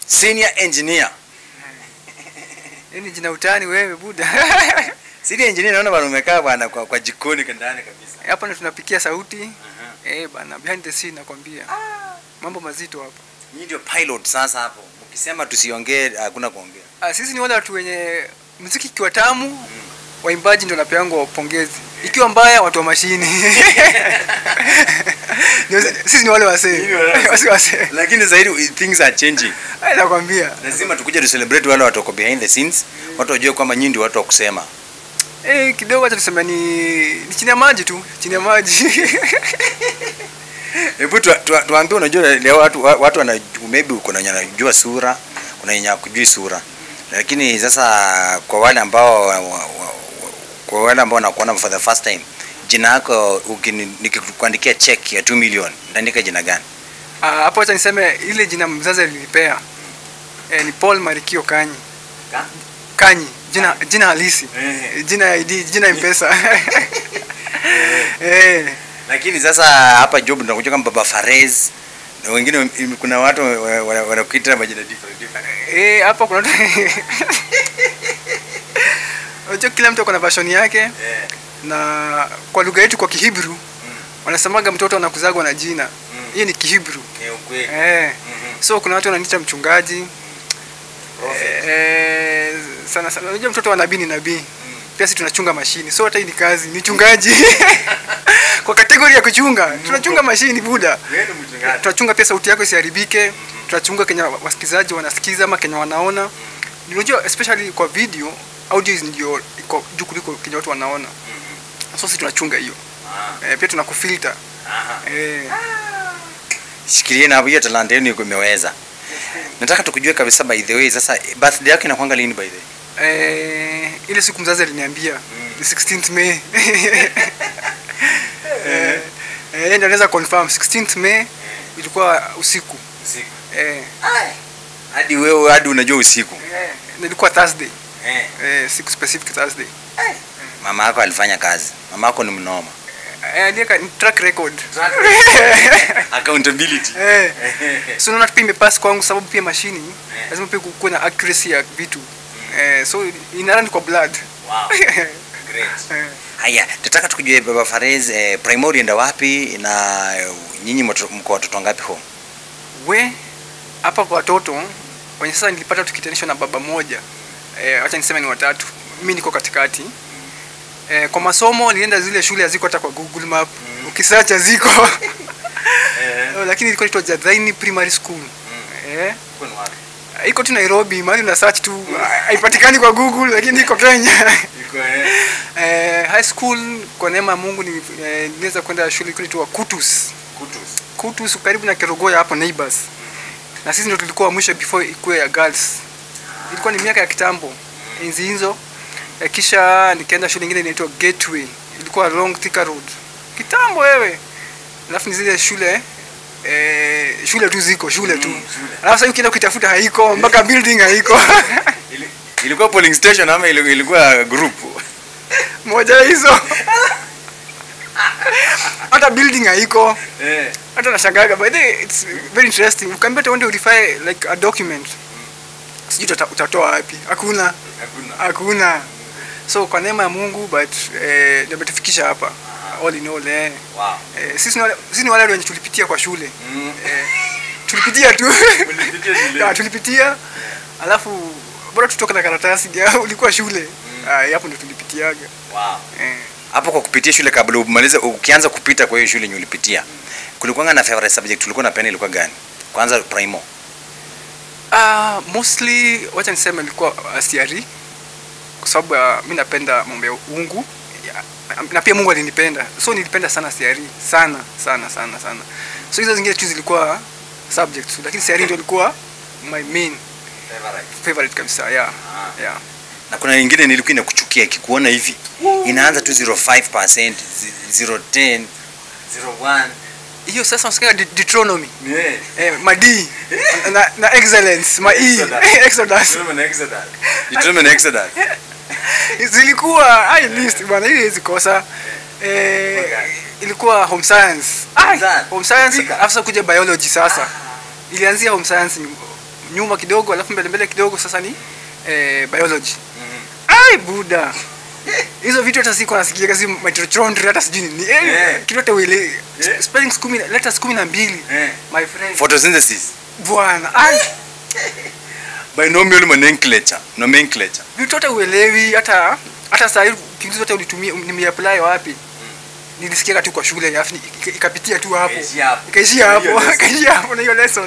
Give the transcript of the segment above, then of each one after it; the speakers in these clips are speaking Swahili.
senior engineer Yaani jina utani wewe buda. senior engineer naona bwana umekaa bwana kwa, kwa jikoni ndani kabisa Hapa ndo tunapikia sauti. Eh bana, behind the scene nakwambia. Mambo mazito hapa. nyinyi ndio pilot sasa hapo ukisema tusiongee hakuna kuongea Ah, sisi ni wale watu wenye muziki ikiwa tamu, waimbaji ndio napeangwa pongezi. Ikiwa mbaya watu wa mashini. Ndio sisi ni wale wasee. Nyinyi wale wasee. Wasi wasee. lakini zaidi things are changing Eh, nakwambia. lazima tukuje tu celebrate wale watu wako behind the scenes watu wajue kwamba nyinyi ndio watu wa kusema Eh, kidogo acha tuseme ni ni chini ya maji tu, chini ya maji. hebu tu, tu, tuambie unajua leo watu wa- watu wana maybe kuna wenye wanajua sura kuna wenye hakujui sura lakini sasa kwa wale ambao wa- wa- wa- kwa wale ambao wanakuona for the first time jina yako ukini- nikikuandikia check ya 2 million ndaandika jina gani Ah, hapo acha niseme ile jina mzazi alinipea. Eh, ni Paul Marikio Kanyi. Ka? Kanyi, jina jina halisi. Eh. Jina ya ID, jina M-Pesa. Eh. lakini sasa hapa job tunakuja kama baba Farez na wengine im- kuna watu wa- wa- wanakuita majina different different Eh, hapa kuna Unajua kila mtu kuna version yake eh na kwa lugha yetu kwa Kihibru wanasemaga mtoto anakuzagwa na jina. Mm. Hiyo ni Kihibru. ni ukweli Eh. Mhm. So kuna watu wananiita mchungaji. Prophet. Eh, sana sana. Unajua mtoto wa nabii ni nabii. Mm. Pia sisi tunachunga mashini. So hata hii ni kazi, ni chungaji. kwa kategori ya kuchunga, tunachunga mashini buda. Wewe ni mchungaji. tunachunga pia sauti yako isiharibike tunachunga kenya wasikizaji wanasikiza ama kenya wanaona unajua especially kwa video audio ndio iko juu kuliko kenya watu wanaona so sisi tunachunga hiyo Ah, e, pia tunakufilter aha. e, Shikilie na hiyo talanta yenu iko imeweza. Nataka tukujue kabisa by the way sasa birthday yako inakuanga lini by the way? e, ile siku mzazi aliniambia ni 16th May eh eh, ndio naweza confirm 16th May ilikuwa usiku Usiku. eh Hadi wewe hadi unajua usiku. eh, ilikuwa Thursday Eh. eh, siku specific Thursday Mama yako alifanya kazi. Mama yako ni mnoma. eh, aliweka track record Accountability. Eh. so naona pia imepass kwangu sababu pia mashini lazima pia kuwe na accuracy ya vitu eh, so inarani kwa blood Wow. Great. Eh, Haya, nataka tukujue Baba Farez eh, primary enda wapi na eh, nyinyi mto- mko watoto ngapi home? we hapa kwa watoto wenye sasa nilipata tukitanishwa na baba moja eh, acha niseme ni watatu mimi niko katikati eh, kwa masomo nilienda zile shule haziko hata kwa google map ukisearch ziko Eh. lakini ilikuwa inaitwa Jadhaini primary school eh, Uko ni wapi? iko tu Nairobi mahali una search tu haipatikani kwa google lakini iko Kenya Iko eh. Eh, high school kwa neema ya Mungu ni- eh, niliweza kwenda shule ilikuwa inaitwa Kutus. Kutus. Kutus karibu na Kerogoya hapo neighbors. Na sisi ndio tulikuwa wa mwisho before ikuwe ya girls. Ilikuwa ni miaka ya kitambo. Enzi hizo. Eh, kisha nikaenda shule nyingine inaitwa Gateway. Ilikuwa along Thika Road. Kitambo wewe. Alafu ni zile shule eh, shule tu ziko shule tu. Mm, shule. Alafu sasa ukienda ukitafuta haiko mpaka building haiko. Ili- Ilikuwa polling station ama ili- ilikuwa group? Moja hizo. Hata building haiko. Eh. hata nashangaga by the way, it's very interesting ukaambia hata uende urify like a document sijui utata- utatoa wapi hakuna Hakuna. hakuna so kwa neema ya mungu but eh, ndio imetufikisha hapa all in all eh. Wow. Eh, sisi ni wale sisi ni wale wenye tulipitia kwa shule Mm. eh, tulipitia tu Mlipitia shule. Ya, tulipitia alafu bora tutoka na karatasi ya, ulikuwa shule Ah, hapo ndo tulipitiaga Wow. eh. hapo kwa kupitia shule kabla umalize ukianza kupita kwa hiyo shule yenye ulipitia kulikuwa na favorite subject ulikuwa napenda ilikuwa gani kwanza primo Uh, mostly wacha niseme ilikuwa uh, CRE kwa sababu uh, mi napenda mambo ya ungu ya, na pia Mungu alinipenda so nilipenda sana CRE sana sana sana sana so hizo zingine tu zilikuwa subjects lakini CRE ndio ilikuwa my main favorite kabisa yeah yeah na kuna nyingine nilikuwa inakuchukia ikikuona hivi inaanza tu 05% 010 01 hiyo sasa unasikia De- Deuteronomy yeah. eh, madi na, na excellence ma e Exodus. exodus Determine Exodus. Determine Exodus. zilikuwa high list bwana ile hizi kosa eh, ilikuwa home science Home Ai, science. home science Fika. afisa kuja biology sasa ilianzia home science ni nyuma kidogo alafu mbele mbele kidogo sasa ni eh, biology ai buda hizo vitu hata siko nasikia kazi mitochondria hata sijui ni eh, Yeah. kitu hata uele Yeah. spellings kumi na- letters kumi na mbili Eh. my friend photosynthesis bwana ai binomial nomenclature nomenclature vitu hata uelewi hata hata saa hii ukiuliza hata ulitumia nimeapply wapi nilisikia tu kwa shule alafu ni- ika- ikapitia tu hapo Ikaishia hapo. ikaishia Hiyo hapo lesson. ikaishia hapo na hiyo lesson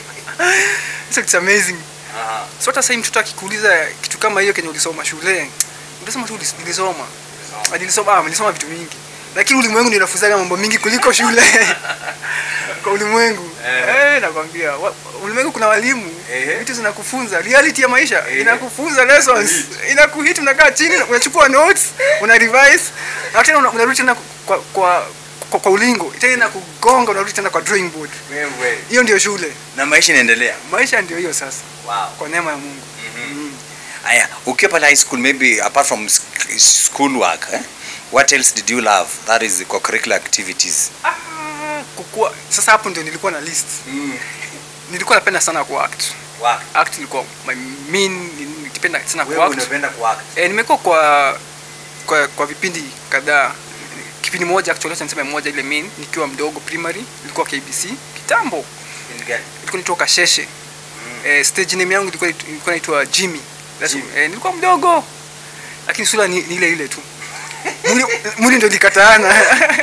so it's amazing so hata sasa mtoto akikuuliza kitu kama hiyo kenye ulisoma shule utasema tu ulis- nilisoma Ah, nilisoma ah, nilisoma vitu mingi lakini ulimwengu ndio unafunzaga mambo mingi kuliko shule kwa ulimwengu Eh. eh, nakwambia wa- ulimwengu kuna walimu Ehe. vitu zinakufunza reality ya maisha Ehe. inakufunza lessons inakuhit unakaa chini unachukua notes una revise na tena una- unarudi tena kwa kwa, kwa, kwa ulingo tena inakugonga unarudi tena kwa drawing board wewe hiyo ndio shule na maisha inaendelea maisha ndio hiyo sasa wow kwa neema ya Mungu mm. aya ukiwa pale high school maybe apart from sk- school work eh? what else did you love that is the curricular activities Ah, kukua sasa hapo ndio nilikuwa na list nilikuwa napenda sana ku act work act ilikuwa my main nilipenda sana ku wewe act unapenda kuact e, nimekuwa kwa kwa kwa vipindi kadhaa kipindi moja actually acha niseme moja ile main nikiwa mdogo primary ilikuwa KBC kitambo Kipindi gani? ilikuwa nitoka Sheshe eh, stage name yangu ilikuwa ilikuwa inaitwa Jimmy That's, Jimmy. eh, nilikuwa mdogo lakini sura ni, ni ile ile tu mwili, mwili ndio likataana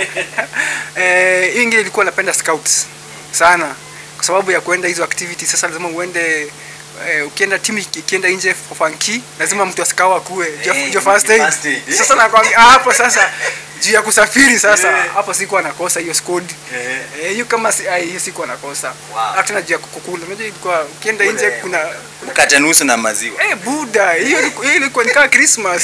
eh, hiyo ingine ilikuwa napenda scouts sana kwa sababu ya kuenda hizo activities sasa lazima uende eh, ukienda timu iki- ikienda nje fanki lazima mtu asikao akue Eh, jo jo first aid first aid. sasa nakwambia ah, hapo sasa juu ya kusafiri sasa Eh. hapo sikuwa nakosa hiyo squad Eh. Eh, hiyo kama si, ah, hiyo sikuwa nakosa Wow. hata tena juu ya kukula unajua ilikuwa ukienda nje Kule. kuna mkate nusu na maziwa eh buda hiyo ilikuwa- hiyo ilikuwa ni kama Christmas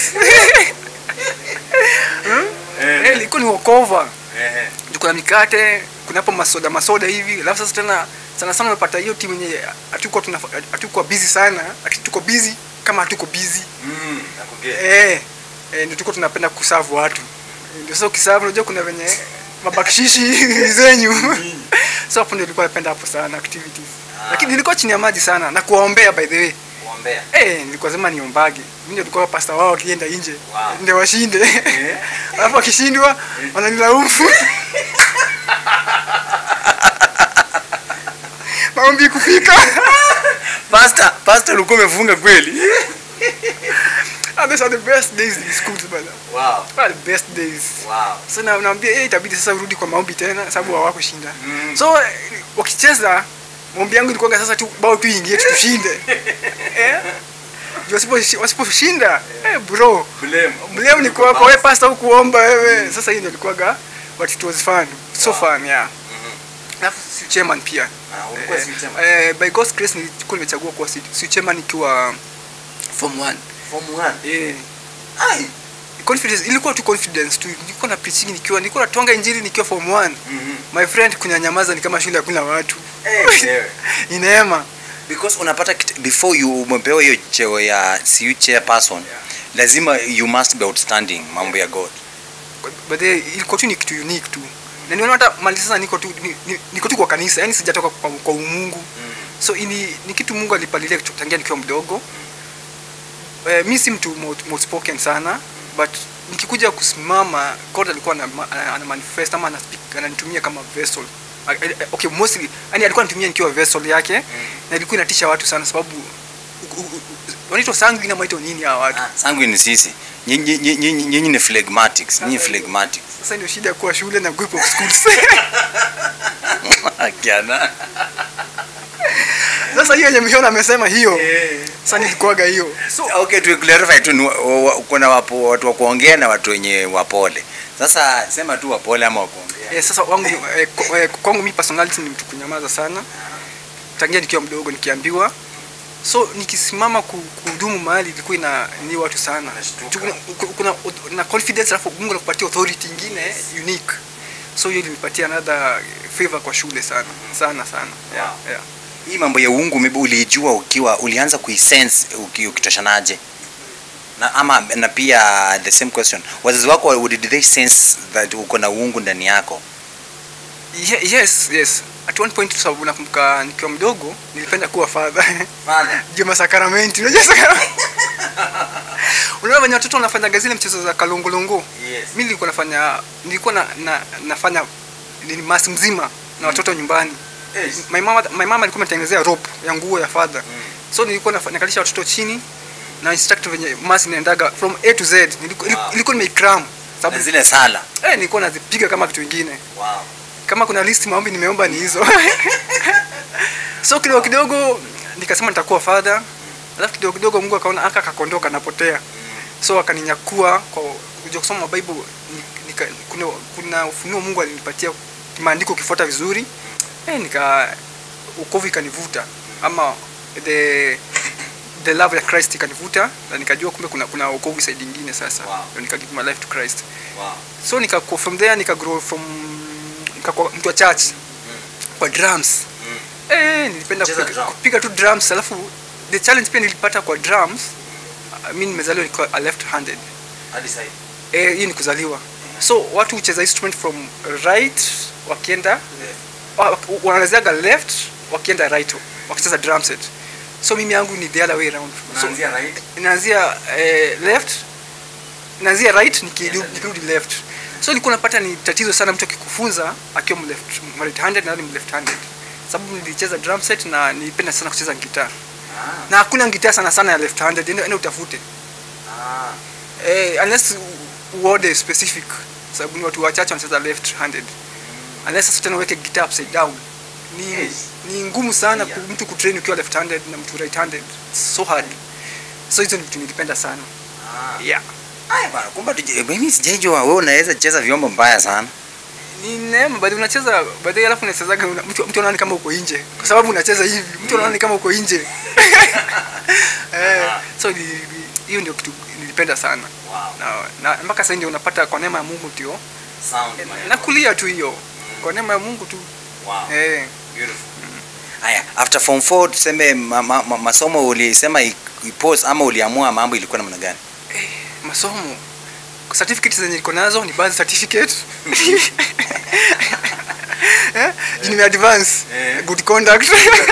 Hmm? Eh. eh ilikuwa ni wokova Ehe. Juu kuna mikate kuna hapo masoda masoda hivi alafu sasa tena sana sana unapata hiyo timu yenye hatuko tuna hatuko busy sana lakini tuko busy kama hatuko busy Mm, nakugea. eh eh ndio tuko tunapenda kuserve watu ndio sasa ukiserve unajua kuna venye mabakshishi zenyu so hapo ndio nilikuwa napenda hapo sana activities Ah. lakini nilikuwa chini ya maji sana na kuwaombea by the way Kuombea. eh nilikuwa sema niombage mimi ndio nilikuwa pasta wao wakienda nje Wow. ndio washinde Eh. alafu wakishindwa wananilaumu maombi kufika Pastor, pastor ulikuwa umefunga kweli? Ah, those are the best days in school bana Wow. Ah, the best days Wow. sasa na- naambia eh itabidi sasa urudi kwa maombi tena sababu hawakushinda Mm. so eh, wakicheza maombi yangu ilikuwa sasa tu bao tu ingie tu tushinde eh Juu wasipo wasiposhinda eh bro Blame. blame ni kwako wewe pastor hukuomba wewe sasa hiyo ndio ilikuwa but it was fun so fun yeah alafu si chairman pia Ah, ulikuwa si chairman. eh, by God's grace nilikuwa nimechagua kuwa si, si chairman nikiwa form 1 Form 1. eh Ai. confidence ilikuwa tu confidence tu nilikuwa na preaching nikiwa nilikuwa natonga injili nikiwa form 1 Mhm. my friend kunyanyamaza ni kama shule hakuna watu Eh, wewe. ni neema because unapata kit- before you umepewa hiyo cheo ya CU chairperson lazima you must be outstanding mambo ya God but the, ilikuwa tu ni kitu unique tu na niona hata mali sasa niko tu ni, ni, niko tu kwa kanisa yani sijatoka kwa, kwa umungu so ini, ni kitu Mungu alipalilia kutoka- tangia nikiwa mdogo eh, mi si mtu mot- outspoken sana but nikikuja kusimama God alikuwa ana, ana, ana manifest ama ana speak ananitumia kama vessel A- a- okay mostly yani alikuwa anatumia nikiwa vessel yake na ilikuwa inatisha watu sana sababu u- u- u- wanaitwa sanguine ama wanaitwa nini hawa watu Ah, sangu ni sisi nyinyi nyinyi- nyinyi nyinyi ni phlegmatics nyinyi phlegmatics sasa ndio shida ya kuwa shule na group of schools kiana sasa hiyo yenye mshona amesema hiyo sasa nilikuwaga hiyo so okay tu clarify tu ni wa- wa- wa- kuna wapo, watu wa kuongea na watu wenye wapole sasa sema tu wapole ama wakuongea eh, sasa wangu eh, kwa- eh, kwangu mi personality ni mtu kunyamaza sana tangia nikiwa mdogo nikiambiwa so nikisimama ku- kuhudumu mahali ilikuwa ina ni watu sana Unashtuka. Juu kuna, kuna na confidence alafu Mungu anakupatia authority ingine unique so hiyo ilinipatia another favor kwa shule sana sana sana yeah, Wow. yeah. hii mambo ya uungu maybe uliijua ukiwa ulianza kuisense uki- ukitoshanaje na ama na pia the same question wazazi wako did they sense that uko na uungu ndani yako Ye- yes yes at one point sababu nakumbuka nikiwa mdogo nilipenda kuwa father Father. juu masakramenti unajua sakramenti unaona venye watoto wanafanyaga zile mchezo za kalongolongo Yes. mi nilikuwa nafanya nilikuwa na, na, nafanya nini masi mzima na watoto nyumbani Yes. my mama my mama alikuwa ametengenezea rope ya nguo ya father Mm. so nilikuwa nafa- nakalisha watoto chini na instructor venye masi inaendaga from a to z nilikuwa Wow. ilikuwa nimeikram Na sababu zile sala. eh, nilikuwa nazipiga kama kitu ingine Wow. kama kuna list maombi nimeomba ni hizo so kidogo kidogo nikasema nitakuwa father alafu kidogo kidogo mungu akaona aka kakondoka napotea so akaninyakua kwa kuja kusoma bible ni- nika, kuna, kuna ufunuo mungu alinipatia maandiko ukifuata vizuri eh, nika ukovu ikanivuta ama the the love ya christ ikanivuta na nikajua kumbe kuna kuna ukovu side ingine sasa Wow. Ndio nika give my life to christ Wow. so nika from there nika grow from nikakuwa mtu wa church kwa drums Mm. eh nilipenda Cheza kupiga, drum. kupiga tu drums alafu the challenge pia nilipata kwa drums uh, mimi nimezaliwa nikiwa a left handed Hadi sasa. eh hii ni kuzaliwa so watu hucheza instrument from right wakienda wa- wanaanziaga left wakienda right wakicheza drum set so mimi yangu ni the other way around so, Unaanzia right. inaanzia eh, left inaanzia right Yes, nikirudi yes. nikirudi left so nilikuwa napata ni tatizo sana mtu akikufunza akiwa mleft right handed na left handed sababu nilicheza drum set na nilipenda sana kucheza gitaa Ah. na hakuna gitaa sana sana ya left handed ende ende utafute Ah. eh, unless uode specific sababu ni watu wachache wanacheza left handed unless sasa tena uweke gitaa upside down ni, Yes. ni ngumu sana Yeah. ku, mtu kutrain ukiwa left handed na mtu right handed so hard so hizo ni vitu nilipenda sana Ah. yeah Aya bana, kumbe tuje- mimi sijaijua wewe unaweza cheza vyombo mbaya sana. ni neema baadhi unacheza baadhi alafu unachezaga una- mtu mtu anaona kama uko nje kwa sababu unacheza hivi mtu anaona ni kama uko nje eh, so ni- ni- hiyo ndio kitu nilipenda sana Wow. na, na mpaka sasa ndio unapata kwa neema ya Mungu ndio Sound. eh, maneno. nakulia tu hiyo kwa neema ya Mungu tu Wow. eh, Beautiful. Haya, after form 4 tuseme ma, ma, ma, masomo ulisema i- ipose ama uliamua mambo ilikuwa namna gani? masomo certificate zenye niko nazo ni birth certificate eh, juu nime advance Eh. good conduct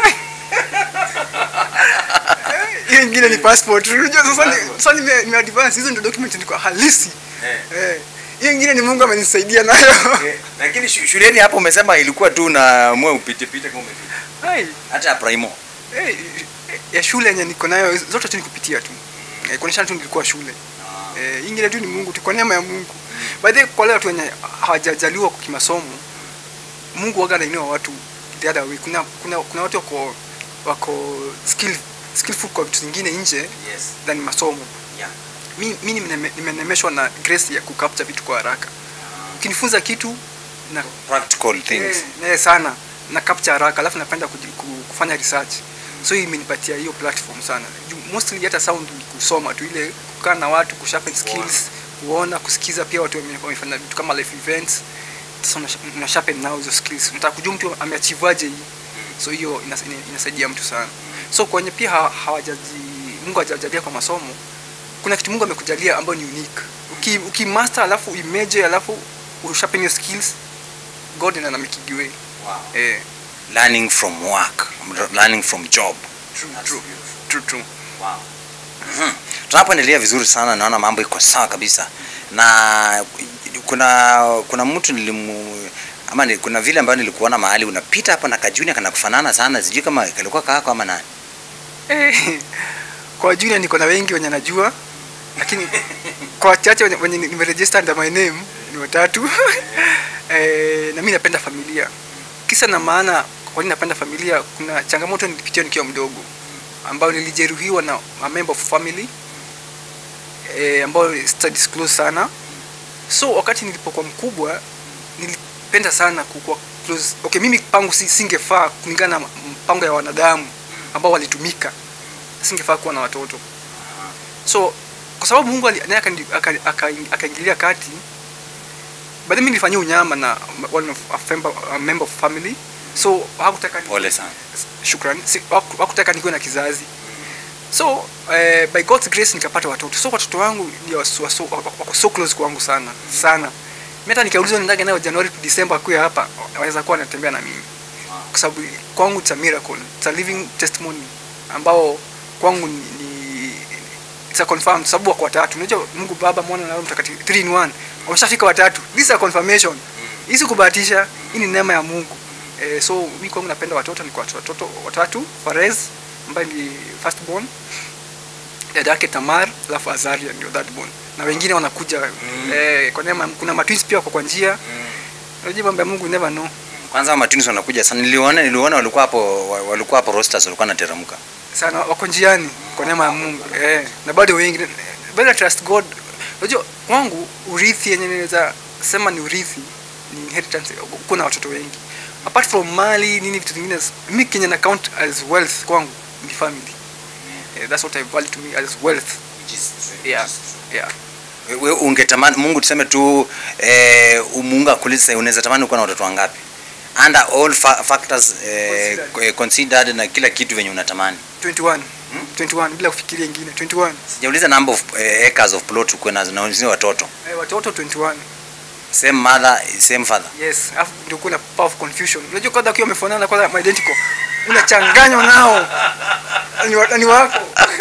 Eh, hiyo ingine ni passport unajua sasa ni- Passport. sasa nime, nime advance hizo ndio document niko halisi Eh. eh hiyo ingine ni Mungu amenisaidia nayo Eh, Lakini shu- shuleni hapo umesema ilikuwa tu na mwe upite pite kama umepita. Hai, Hata ya primo. eh, ya shule yenye niko nayo zote tu nikupitia tu eh, kuonyesha tu nilikuwa shule eh, ingine tu ni Mungu tu kwa neema ya Mungu. By the way, kwa wale watu wenye hawajajaliwa kwa kimasomo, Mungu waga anainua watu the other way. Kuna kuna kuna watu wako wako skill skillful kwa vitu zingine nje Yes. than masomo. Yeah. Mi mi nimene- nimenemeshwa na grace ya kucapture vitu kwa haraka. Ukinifunza kitu na Practical things. eh, eh, sana na capture haraka alafu napenda kuji- ku- kufanya research. So hii imenipatia hiyo platform sana. Ju- Mostly hata sound ni kusoma tu ile kukaa na watu kusharpen skills, kuona, kusikiza pia watu wame- wamefanya vitu kama life events. Sasa una, una sharpen nao hizo skills. Unataka kujua mtu ameachieveaje hii. So hiyo inas- ina- inasaidia mtu sana. So kwenye pia ha- hawajaji Mungu hajajalia kwa masomo. Kuna kitu Mungu amekujalia ambayo ni unique. Uki, uki master alafu uimeje alafu usharpen your skills God ina make it way. Wow. Eh, Learning from work, learning from job. true, That's true, beautiful. true, true. Wow. Mhm. Tunapoendelea vizuri sana, naona mambo iko sawa kabisa, na kuna kuna mtu nilimu ama ni, kuna vile ambayo nilikuona mahali unapita hapa na kajunia kana kufanana sana, sijui kama kalikuwa kako ama nani. Eh, kwa junior niko na wengi wenye najua lakini kwa wachache wenye, wenye nimeregister under my name ni watatu eh, na mimi napenda familia kisa na maana kwa nini napenda familia kuna changamoto nilipitia nikiwa mdogo ambayo nilijeruhiwa na a member of family eh, ambayo sita disclose sana so wakati nilipokuwa mkubwa nilipenda sana kukuwa close okay mimi pangu si, singefaa kulingana na mpango ya wanadamu ambao walitumika singefaa kuwa na watoto so kwa sababu mungu ali- naye akani- aka- aka- akaingilia kati baadhi mimi nilifanyia unyama na one of, a, member, a member of family so hakutaka ni- Pole sana. shukrani si, haku- hakutaka nikuwe na kizazi so eh, by God's grace nikapata watoto so watoto wangu ni waso, waso, wako wako so close kwangu sana sana mimi hata nikiulizwa niendage nayo Januari to December akuwe hapa wanaweza kuwa wanatembea na mimi sababu kwangu it's a miracle it's a living testimony ambao kwangu ni, ni it's a confirmed sababu wako watatu unajua Mungu Baba Mwana na Roho Mtakatifu 3 in 1 wameshafika watatu this is a confirmation hii si kubahatisha hii ni neema ya Mungu eh, so mimi kwangu napenda watoto ni kwa watoto watatu Farez ambaye ni first born dada yake Tamar alafu Azaria ndio that born na wengine wanakuja Mm. eh, kwa neema kuna matwins pia wako kwa njia unajua mambo ya Mungu you never know Kwanza matunis wanakuja sana. Niliona niliona walikuwa hapo wa- walikuwa hapo rosters walikuwa wanateremka. sana wako njiani kwa neema ya Mungu eh, na bado wengi bado trust God. Unajua kwangu urithi yenye naweza sema ni urithi ni inheritance, kuna watoto wengi apart from mali nini vitu vingine, mimi kenye na count as wealth kwangu ni family eh, that's what I value to me as wealth yeah yeah Wewe ungetamani Mungu tuseme tu eh, Mungu akulize unaweza tamani kuwa na watoto wangapi? Under all fa factors eh, Considered. considered na kila kitu venye unatamani. 21 21 bila kufikiria ingine 21 Sijauliza number of eh, acres of plot ukuwe nazo na wenzio watoto. eh, watoto 21 Same mother, same father. Yes, afu ndio kuna power of confusion. Unajua kwanza akiwa wamefanana kwanza identical. Unachanganywa nao. Ni, wa, ni wako.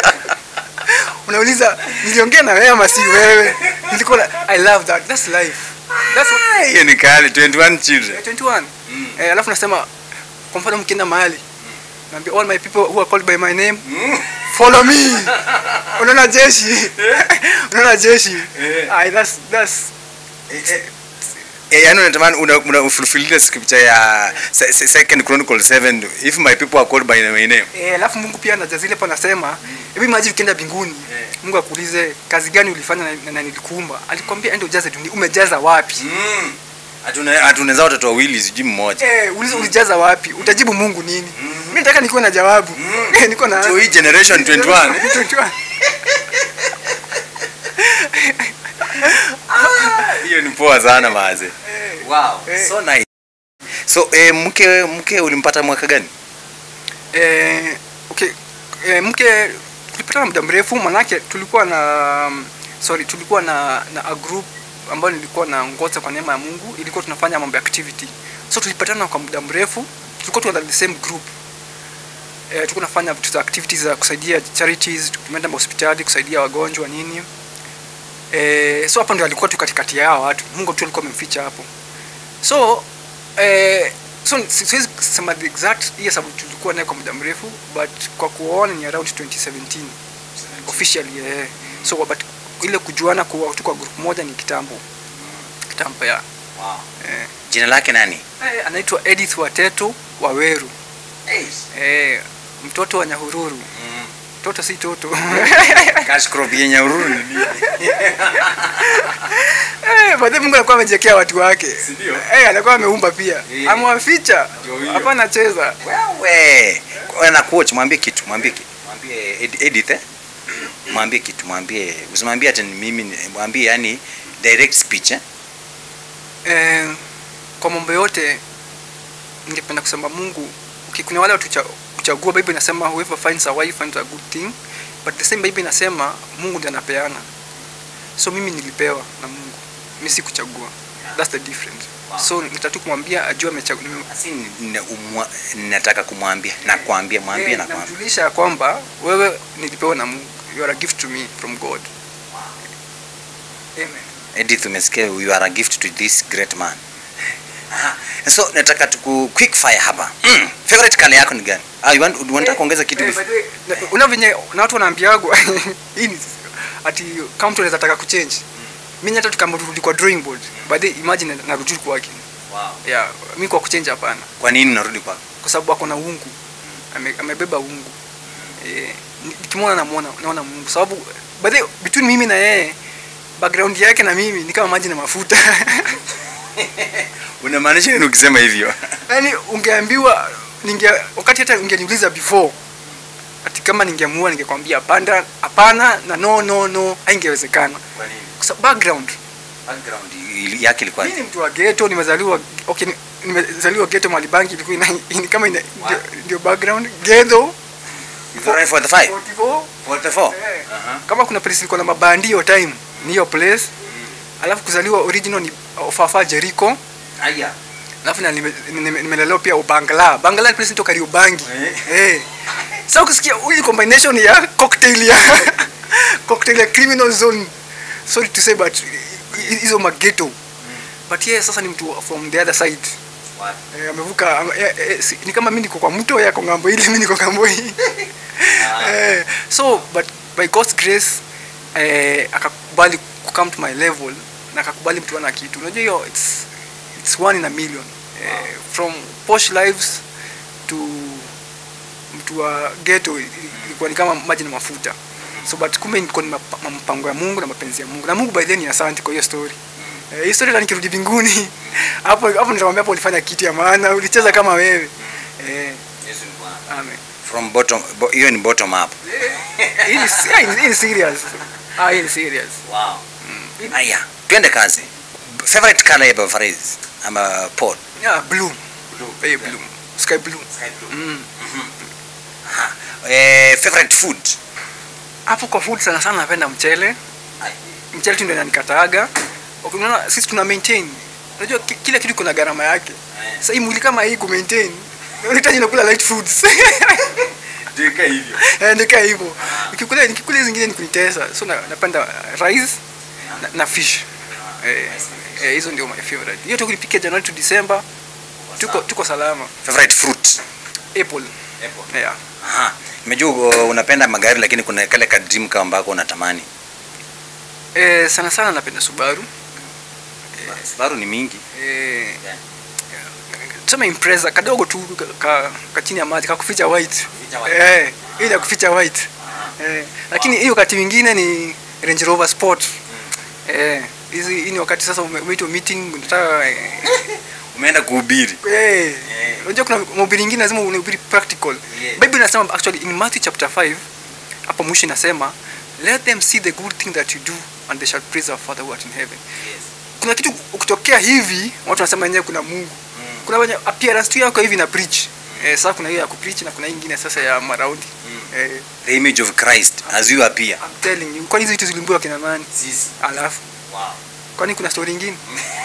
Unauliza niliongea na wewe ama si wewe? Nilikuwa na- I love that. That's life. That's what, Hiyo ni kali 21 children. 21. Eh, alafu nasema kwa mfano mkienda mahali naambia all my people who are called by my name follow me. Unaona jeshi. Unaona jeshi. Eh. Ai that's that's Eh, yani unatamani una, una fulfill ile scripture ya se- se- second chronicle 7 if my people are called by my name. Eh, alafu Mungu pia anajazile hapo anasema, hebu imagine ukienda mbinguni, Mungu akuulize kazi gani ulifanya na, na, na nilikuumba. Alikwambia ende ujaze dunia, umejaza wapi? Mm. Hatuna hatunaweza watoto wawili sijui mmoja. Eh, ulize ulijaza wapi? Utajibu Mungu nini? Mimi nataka nikuwe na jawabu. Eh, niko na So hii generation 21. 21. Hiyo ni poa sana maze. Wow, Eh. so nice. So eh, mke mke ulimpata mwaka gani? Eh, okay. Eh, mke tulipatana muda mrefu manake tulikuwa na um, sorry, tulikuwa na na a group ambayo nilikuwa naongoza kwa neema ya Mungu, ilikuwa tunafanya mambo ya activity. So tulipatana kwa muda mrefu, tulikuwa tuna the same group. Eh, tulikuwa tunafanya vitu za activities za kusaidia charities, tumeenda hospitali kusaidia wagonjwa nini. Eh, so hapo ndio alikuwa tu katikati ya hao watu. Mungu tu alikuwa amemficha hapo. So eh, so si- siwezi kusema the exact year sababu tulikuwa naye kwa muda mrefu but kwa kuona ni around 2017 officially eh. So but ile kujuana kwa tu kwa group moja ni kitambo. Kitambo ya. Wow. Eh, Jina lake nani? eh, anaitwa Edith Wateto Waweru. Eh, mtoto wa Nyahururu. Toto si toto. Cash crop yenye ururu ni nini? Eh, baadaye Mungu alikuwa amejiwekea watu wake. Si ndio? Eh, alikuwa ameumba pia. Eh. Amewaficha. Ndio hiyo. Hapa anacheza. Wewe. Wewe na coach mwambie kitu, mwambie kitu. Mwambie Ed- Edith eh? Mwambie kitu, mwambie usimwambie ati ni mimi, ni- mwambie yani direct speech eh? Eh, kwa mambo yote ningependa kusema Mungu okay, kuna wale watu cha- kuchagua. Bible inasema whoever finds a wife finds a good thing, but the same Bible inasema Mungu ndiye anapeana. So mimi nilipewa na Mungu, mimi sikuchagua. That's the difference. Wow. So nitatu kumwambia ajue amechagua. Basi nina- umwa- nataka kumwambia na kuambia mwambie na kuambia. namjulisha ya kwamba wewe nilipewa na Mungu. You are a gift to me from God. Amen. Edith umesikia you are a gift to this great man. Aha. So nataka tuku quick fire hapa. Mm. Favorite color yako ni gani? Ah, you want unataka kuongeza kitu Eh, before? by the way, na- una venye na watu wanaambiagwa hii ni ati kama mtu anaweza taka kuchange mimi hata tukamrudi kwa drawing board by the way, imagine narudi kwake Wow. yeah mimi kwa kuchange hapana Kwa nini unarudi kwako? kwa sababu ako na uungu Ame, amebeba uungu eh ni- nikimwona namuona naona Mungu sababu by the way, between mimi na yeye background yake na mimi ni kama maji na mafuta Unamaanisha nini ukisema hivyo? yaani ungeambiwa ninge wakati hata ungeniuliza before ati kama ningeamua ningekwambia hapana hapana na no no no haingewezekana Kwa nini? kwa sababu background Background ili- yake ilikuwa mimi ni mtu wa ghetto nimezaliwa okay ni- nimezaliwa ghetto mahali banki ilikuwa ina, ina, kama ina, Wow. ndio, ndio background ghetto Is that right for the five? 44 44? eh, Aha. kama kuna place ilikuwa na mabandio time ni hiyo place alafu kuzaliwa original ni Fafa Jericho Aya. alafu na nime- nime- nimelelewa pia ubangla bangla ni place inaitwa Kariobangi eh sasa ukisikia hii combination ya cocktail ya cocktail ya criminal zone sorry to say but hi- hizo maghetto but yeye sasa ni mtu from the other side eh, amevuka ame- eh, eh, si- ni kama mimi niko kwa mto yako ngambo ile mimi niko ngambo hii eh, so but by God's grace eh, akakubali ku come to my level na akakubali mtu ana kitu unajua hiyo it's it's one in a million eh, from posh lives to mtu wa ghetto i- ilikuwa ni kama maji na mafuta so but kumbe niko ni mapa- mpango ya Mungu na mapenzi ya Mungu na Mungu by then ni asante kwa hiyo story eh, hii story hata nikirudi mbinguni hapo hapo nitamwambia hapo ulifanya kitu ya maana ulicheza kama wewe eh, amen from bottom bo- hiyo ni bottom up hii ni si- hii ni- hii ni serious ah hii ni serious wow haya twende kazi favorite color ya Bavaris ama Paul yeah blue blue eh, blue sky blue mm. eh, favorite food hapo kwa food sana sana napenda mchele mchele tu ndio inanikataaga unaona sisi tuna maintain unajua ki- kila kitu kuna gharama yake sasa hii mwili kama hii ku maintain unahitaji nakula light foods Dika hivyo Eh, nikaa hivyo nikikula nikikula hizi zingine ni kunitesa so na, napenda rice na, na fish eh, eh, hizo ndio my favorite hiyo tu kunipikia January to December tuko tuko salama favorite fruit apple yeah Aha. Nimejua uh, unapenda magari lakini kuna kale ka dream car ambako unatamani. eh, sana sana napenda Subaru Subaru ni mingi. eh, tuseme Impreza kadogo tu ka, ka, ka chini ya maji kakuficha white eh, ile ya kuficha white eh, lakini hiyo wakati mwingine ni Range Rover Sport eh, hizi hii ni wakati sasa ume- umeitwa meeting unataka eh, Umeenda kuhubiri. Eh, unajua kuna mahubiri ingine lazima unahubiri practical. Yeah. Bible inasema actually in Matthew chapter 5 hapo mwisho inasema let them see the good thing that you do and they shall praise our Father who art in heaven. Kuna kitu ukitokea hivi watu wanasema yenyewe kuna Mungu. Kuna wenye appearance tu yako hivi na preach. Eh, sasa kuna hiyo ya kupreach na kuna hii ingine sasa ya maraundi. Eh, The image of Christ as you appear. I'm telling you, kwani hizi vitu zilimbiwa kina nani? Sisi. Alafu Wow. kwani kuna story nyingine?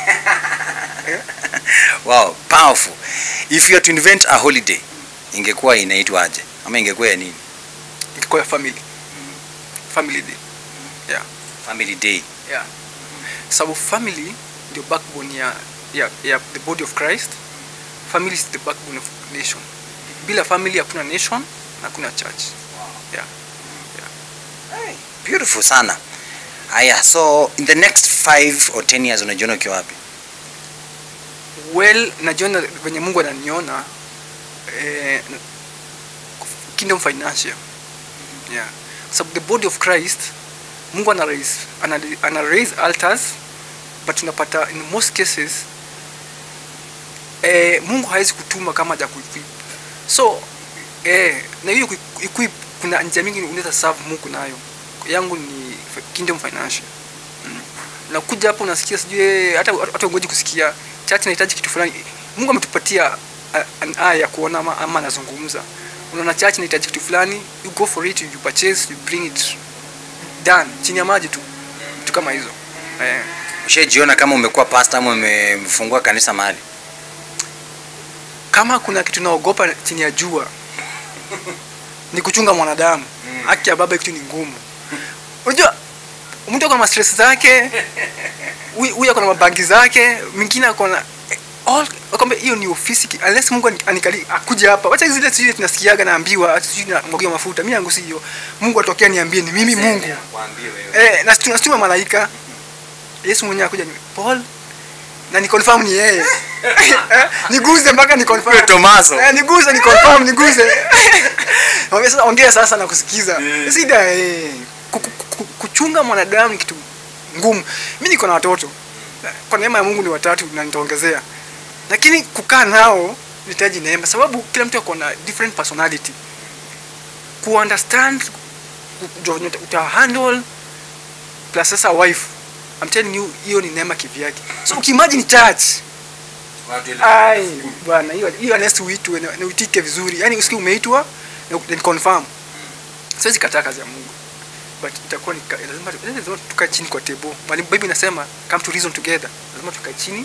Wow, powerful. If you are to invent a holiday, ingekuwa inaitwa aje? Ama ingekuwa ya nini? Ingekuwa ya family. Family day. Family day. yeah. sababu family ndio backbone ya, ya, ya the body of christ family is the backbone of nation bila family hakuna nation na hakuna church yeah. Beautiful sana. Aya, so in the next 5 or 10 years unajiona ukiwa wapi? well najiona venye mungu ananiona eh, kingdom financial yeah. sababu the body of christ mungu ana raise, ana, ana raise altars but unapata in most cases eh, mungu hawezi kutuma kama ja kuequip so eh, na hiyo ku- equip kuna njia mingi unaweza serve mungu nayo yangu ni f- kingdom financial mm. nakuja hapo unasikia sijui hata hata ungoji kusikia church inahitaji kitu fulani mungu ametupatia a- an eye ya kuona ama, ama anazungumza unaona church inahitaji kitu fulani you go for it you purchase you bring it done chini ya maji tu vitu kama hizo eh. Ushajiona kama umekuwa pastor ama umefungua kanisa mahali? kama kuna kitu naogopa chini ya jua ni kuchunga mwanadamu haki ya baba kitu ni ngumu unajua mtu ako na mastress zake huyu huyu ako na mabangi zake mwingine ako na all kwamba hiyo ni ofisi ki- unless Mungu ani- anikali akuje hapa wacha zile sijui tunasikiaga naambiwa ati sijui na mwagia mafuta mimi yangu sio Mungu atokea niambie ni mimi Mungu eh na tunastuma malaika Yesu mwenyewe akuja ni Paul na ni confirm ni yeye Eh, niguze mpaka ni confirm Wewe Tomaso. eh, niguze ni confirm niguze Mwambie sasa ongea sasa na kusikiza Yeah. sida eh ku- ku- ku- kuchunga mwanadamu ni kitu ngumu mimi niko na watoto kwa neema ya Mungu ni watatu na nitaongezea lakini kukaa nao nitaji neema sababu kila mtu ako na different personality ku understand kujua venye uta- uta handle plus sasa wife I'm telling you hiyo ni neema kivyake so ukiimagine church ai bwana hiyo hiyo next uitwe na na uitike vizuri yani usikie umeitwa na ni confirm siwezi kataa kazi ya Mungu but itakuwa ni ka- lazima lazima tukae chini kwa table mwalimu bible inasema come to reason together lazima tukae chini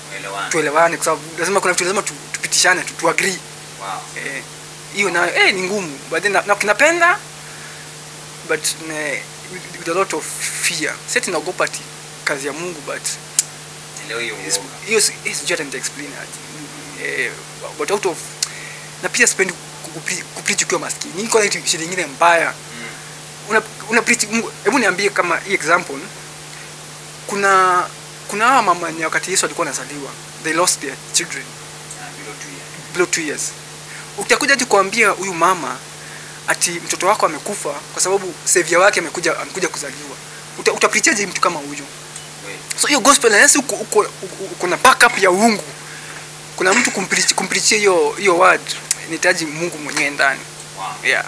tuelewane kwa sababu lazima kuna vitu lazima tu, tupitishane tu, tu agree eh, hiyo nayo eh, ni ngumu but then na, na kinapenda but ne, with, with a lot of fear sasa tunaogopa ati kazi ya Mungu but is- hiyo si- hiyo sijui hata nita explain aje eh, but out of na pia sipendi kupri- kupreach ukiwa maskini niko na kitu shida nyingine mbaya una, una preach Mungu hebu niambie kama hii example kuna kuna hawa mama ni wakati Yesu alikuwa anazaliwa they lost their children below two years utakuja tu kuambia huyu mama ati mtoto wako amekufa kwa sababu savior wake amekuja amekuja kuzaliwa Uta, utaprichaje mtu kama huyo so hiyo gospel unless uko uko, uko, uko na backup ya uungu kuna mtu kumpreach kumpreachia hiyo hiyo word inahitaji Mungu mwenyewe ndani yeah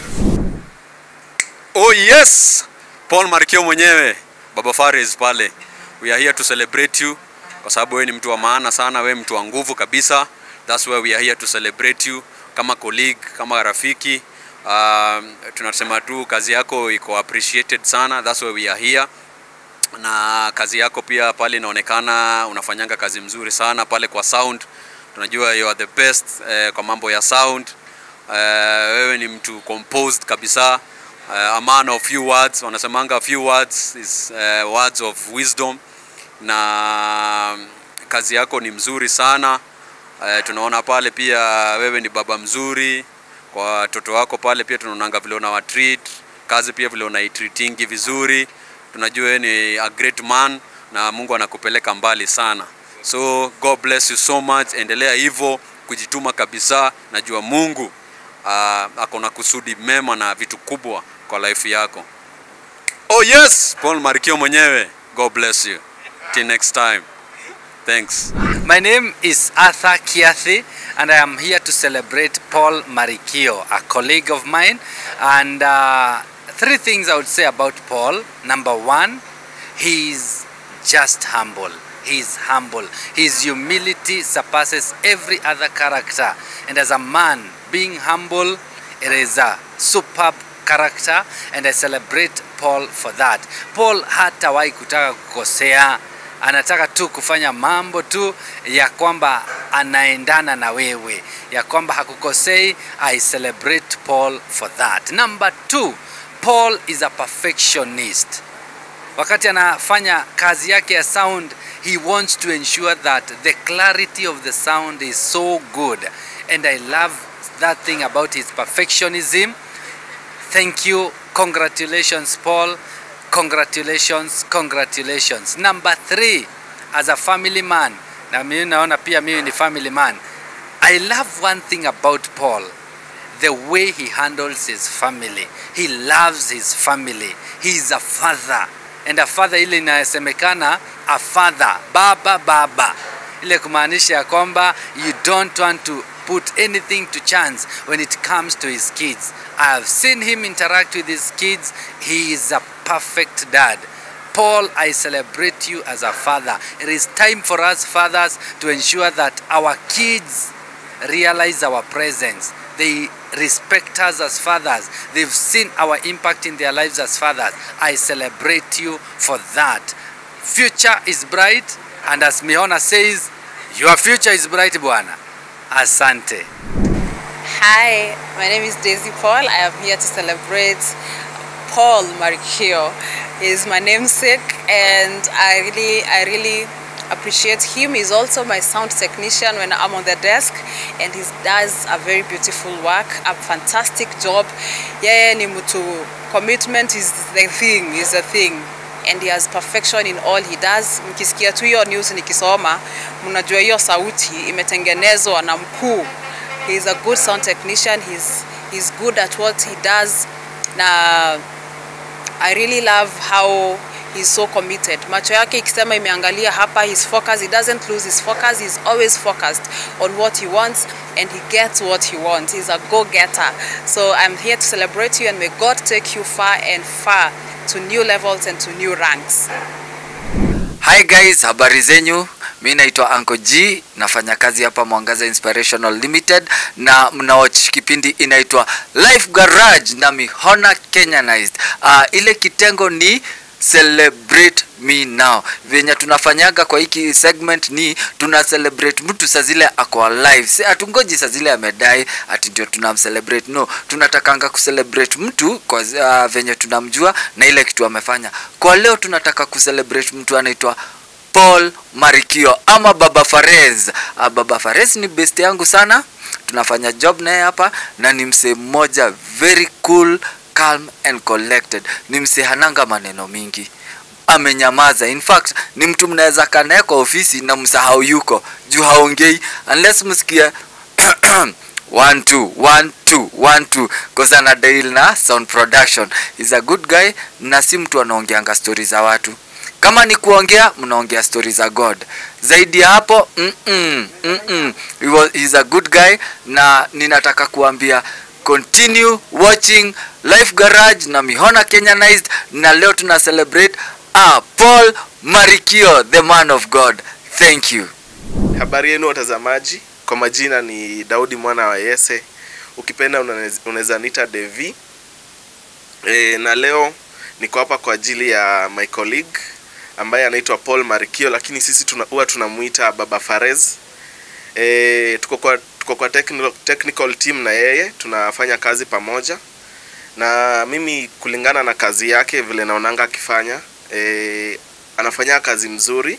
Oh yes, Paul Marikio mwenyewe, Baba Faris pale. We are here to celebrate you kwa sababu wewe ni mtu wa maana sana, wewe mtu wa nguvu kabisa. That's why we are here to celebrate you kama colleague, kama rafiki. Um, tunasema tu kazi yako iko appreciated sana. That's why we are here. Na kazi yako pia pale inaonekana unafanyanga kazi mzuri sana pale kwa sound. Tunajua you are the best eh, kwa mambo ya sound. Eh, wewe ni mtu composed kabisa uh, a man of few words wanasemanga few words is uh, words of wisdom na kazi yako ni mzuri sana uh, tunaona pale pia wewe ni baba mzuri kwa watoto wako pale pia tunaonanga vile una treat kazi pia vile unaitreatingi vizuri tunajua wewe ni a great man na Mungu anakupeleka mbali sana so God bless you so much endelea hivyo kujituma kabisa najua Mungu uh, ako na kusudi mema na vitu kubwa kwa life yako. Oh yes, Paul Marikio mwenyewe. God bless you. Till next time. Thanks. My name is Arthur Kiathi, and I am here to celebrate Paul Marikio, a colleague of mine. And uh, three things I would say about Paul. Number one, he's just humble. He's humble. His humility surpasses every other character. And as a man, being humble, it is a superb character, and I celebrate Paul for that. Paul hatawahi kutaka kukosea anataka tu kufanya mambo tu ya kwamba anaendana na wewe, ya kwamba hakukosei. I celebrate Paul for that. Number two, Paul is a perfectionist. Wakati anafanya kazi yake ya sound, he wants to ensure that the clarity of the sound is so good, and I love that thing about his perfectionism. Thank you. Congratulations, Paul. Congratulations, congratulations. Number three, as a family man, na mimi naona pia mimi ni family man. I love one thing about Paul, the way he handles his family. He loves his family. He is a father. And a father ile inasemekana a father, baba baba. Ile kumaanisha ya kwamba you don't want to put anything to chance when it comes to his kids. I have seen him interact with his kids. He is a perfect dad. Paul, I celebrate you as a father. It is time for us fathers to ensure that our kids realize our presence. They respect us as fathers. They've seen our impact in their lives as fathers. I celebrate you for that. Future is bright, and as Mihona says, your future is bright, Bwana. Asante. Hi, my name is Daisy Paul. I am here to celebrate Paul Marikio. He's my namesake, and I really, I really appreciate him. He's also my sound technician when I'm on the desk, and he does a very beautiful work, a fantastic job. Yeah, ni mtu commitment is the thing, is the thing and he has perfection in all he does. Mkisikia tu hiyo news nikisoma, mnajua hiyo sauti imetengenezwa na mkuu. He is a good sound technician. He's, he's good at what he does. Na I really love how he's so committed. Macho yake ikisema imeangalia hapa, his focus, he doesn't lose his focus. He's always focused on what he wants and he gets what he wants. He's a go-getter. So I'm here to celebrate you and may God take you far and far to new levels and to new ranks. Hi guys, habari zenyu? Mi naitwa Uncle G, nafanya kazi hapa Mwangaza Inspirational Limited na mnawatch kipindi inaitwa Life Garage na Mihona Kenyanized. Uh, ile kitengo ni celebrate me now venye tunafanyaga kwa hiki segment ni tuna celebrate mtu saa zile ako alive si hatungoji saa zile amedai ati ndio tunamcelebrate no tunatakanga kucelebrate mtu kwa uh, venye tunamjua na ile kitu amefanya kwa leo tunataka kucelebrate mtu anaitwa Paul Marikio ama Baba Farez. Uh, Baba Farez ni best yangu sana, tunafanya job naye hapa na ni msee mmoja very cool, calm and collected. Ni msee hananga maneno mingi amenyamaza. In fact ni mtu mnaweza kaa naye kwa ofisi na msahau yuko juu haongei unless msikie one two one two one two cause ana deal na sound production. He's a good guy na si mtu anaongeanga stori za watu kama ni kuongea mnaongea stori za god zaidi ya hapo mm-mm, mm-mm. He was, he's a good guy na ninataka kuambia continue watching life garage na mihona kenyanized na leo tuna celebrate ah, paul marikio the man of god thank you Habari yenu watazamaji, kwa majina ni Daudi mwana wa Yese, ukipenda unaweza- unaweza nita Devi. E, na leo niko hapa kwa ajili ya my colleague ambaye anaitwa Paul Marikio, lakini sisi tuna, huwa tunamuita Baba Farez. E, tuko kwa, tuko kwa technical, technical team na yeye tunafanya kazi pamoja, na mimi kulingana na kazi yake vile naonanga akifanya e, anafanya kazi mzuri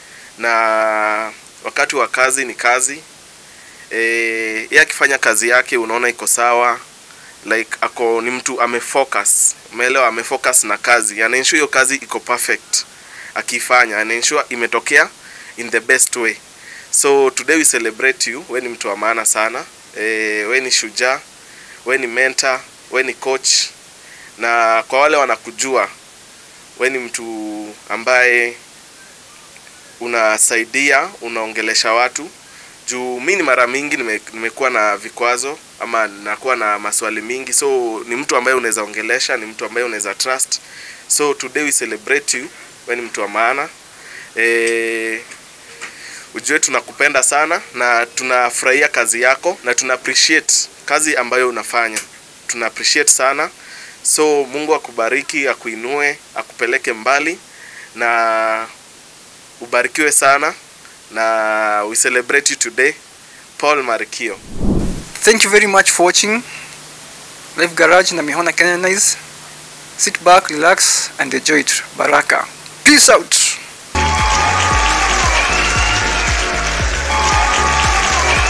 na wakati wa kazi ni kazi e, yeye akifanya kazi yake unaona iko sawa like ako ni mtu amefocus umeelewa amefocus na kazi anaensure hiyo kazi iko perfect akifanya anaensure imetokea in the best way so today we celebrate you we ni mtu wa maana sana e, we ni shujaa we ni mentor we ni coach na kwa wale wanakujua we ni mtu ambaye unasaidia unaongelesha watu juu mi ni mara mingi nime, nimekuwa na vikwazo ama nakuwa na maswali mingi so ni mtu ambaye unaweza ongelesha ni mtu ambaye unaweza trust so today we celebrate you we ni mtu wa maana e, ujue tunakupenda sana na tunafurahia kazi yako na tuna appreciate kazi ambayo unafanya tuna appreciate sana so mungu akubariki akuinue akupeleke mbali na ubarikiwe sana na we celebrate you today paul marikio Thank you very much for watching Live Garage na Mihona Kenyanese. Sit back, relax and enjoy it. Baraka. Peace out.